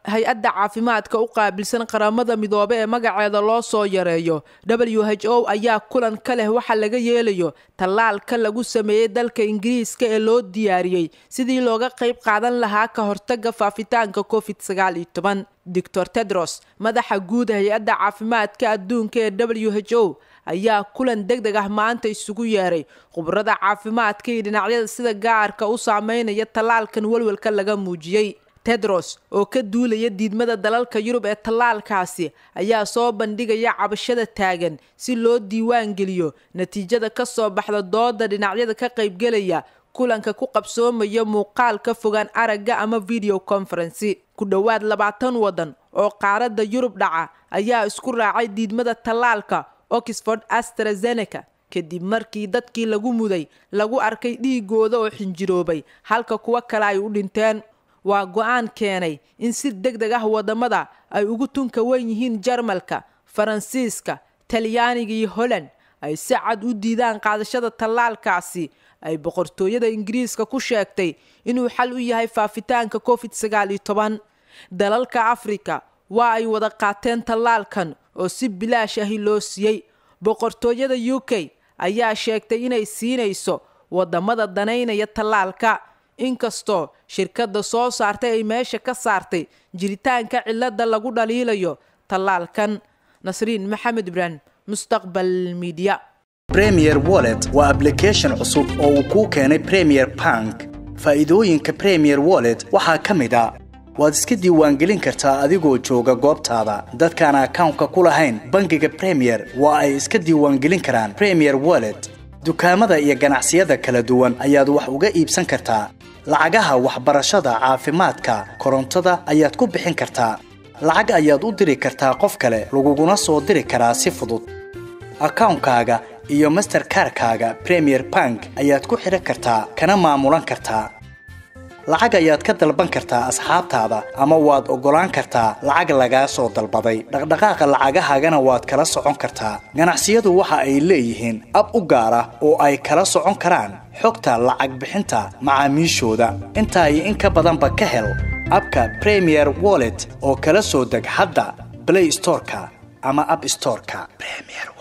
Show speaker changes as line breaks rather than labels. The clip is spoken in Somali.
hay-adda caafimaadka u qaabilsan qaramada midoobe ee magaceeda loo soo yareeyo w h o ayaa kulan ka leh waxa laga yeelayo tallaalka lagu sameeyey dalka ingiriiska ee loo diyaariyey sidii looga qayb qaadan lahaa ka hortaga faafitaanka covid sagaal iyo toban doctor tedros madaxa guud hay-adda caafimaadka adduunka ee w h o ayaa kulan deg deg ah maanta isugu yeeray khubarada caafimaadka iyo dhinacyada sida gaarka u saameynaya tallaalkan welwelka laga muujiyey tedros oo ka duulaya diidmada dalalka yurub ee tallaalkaasi ayaa soo bandhigaya cabashada taagan si loo diiwaan geliyo natiijada ka soo baxda dooda dhinacyada ka qaybgelaya kulanka ku qabsoomaya muuqaal ka fogaan aragga ama video conferency ku dhowaad labaatan waddan oo qaaradda yurub dhaca ayaa isku raacay diidmada tallaalka oxford astrazeneca kadib markii dadkii lagu muday lagu arkay dhiigooda oo xinjiroobay halka kuwo kale ay u dhinteen waa go-aan keenay in si deg deg ah wadamada ay ugu tunka wen yihiin jarmalka faransiiska talyaaniga iyo holland ay si cad u diidaan qaadashada tallaalkaasi ay boqortooyada ingiriiska ku sheegtay inuu xal u yahay faafitaanka covid sagaal iyo toban dalalka afrika waa ay wada qaateen tallaalkan oo si bilaash ahi loo siiyey boqortooyada u k ayaa sheegtay inay siinayso wadamada danaynaya tallaalka inkastoo shirkadda soo saartay ay meesha ka saartay jiritaanka cilada lagu dhaliilayo tallaalkan nasriin maxamed ibrahim mustaqbal midiya
premier wallet waa ablication cusub oo uu kuu keenay premier bank faa'iidooyinka premier wallet waxaa ka mid a waad iska diiwaangelin kartaa adigoo jooga goobtaada dadkaan akawnka ku lahayn bangiga premier waa ay iska diiwaangelin karaan premier wallet dukaamada iyo ganacsiyada kala duwan ayaad wax uga iibsan kartaa lacagaha waxbarashada caafimaadka korontada ayaad ku bixin kartaa lacag ayaad u diri kartaa qof kale laguguna soo diri karaa si fudud akawnkaaga iyo masterkarkaaga premier bank ayaad ku xidhan kartaa kana maamulan kartaa lacag ayaad ka dalban kartaa asxaabtaada ama waad oggolaan kartaa lacag lagaa soo dalbaday dhaqdhaqaaqa lacagahaagana waad kala socon kartaa ganacsiyadu waxa ay leeyihiin ab u gaar ah oo ay kala socon karaan xogta lacag bixinta macaamiishooda intaa iyo in ka badanba ka hel abka premier wallet oo kala soo deg hadda blay storeka ama ab storeka